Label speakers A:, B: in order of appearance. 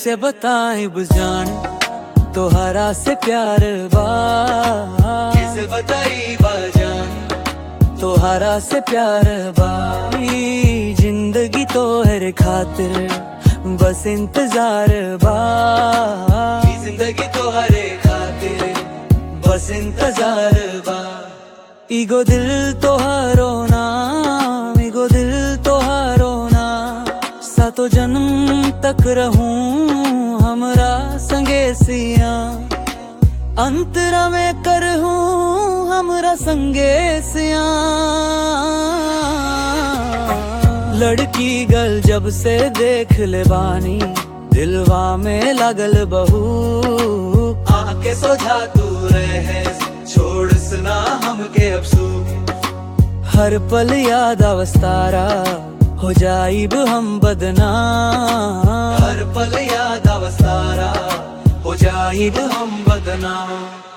A: कैसे बताएं बुझान तोहरा से प्यार बा कैसे बताई बाजान तोहरा से प्यार बा ई जिंदगी तोहर खातिर बस इंतजार बा ई जिंदगी तोहरे खातिर बस इंतजार बा ईगो दिल तोहारो नाम ईगो दिल तोहारो नाम सातो जन्म तक रहूं हमरा संगे सिया अंतरा में कर हूँ हमरा संगे सिया लड़की गल जब से देख ले बानी दिलवा में लगल बहू आके सोझा तू रहे छोड़ सुना हमके अफसू हर पल याद अवस्तारा हो जाइब हम बदनाम हर पल याद अवस्तारा हो जाइब हम बदनाम